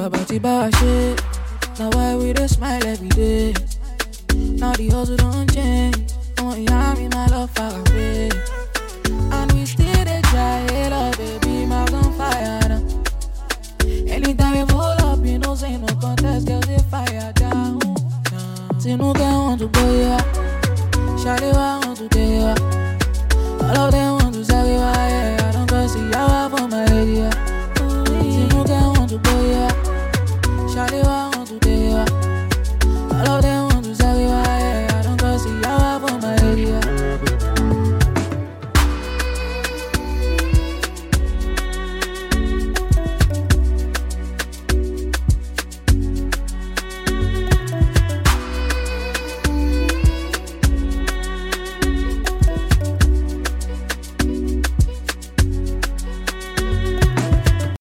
Baba Tiba shit. Now why we dey smile every day? Now the hustle don't change. Oh, yeah, me my love far away. And we still dey try, hey, love, baby, my on fire now. Anytime we pull up, you know, say no contest, girls they fire down. Tinuka want to go, yeah. Shawty want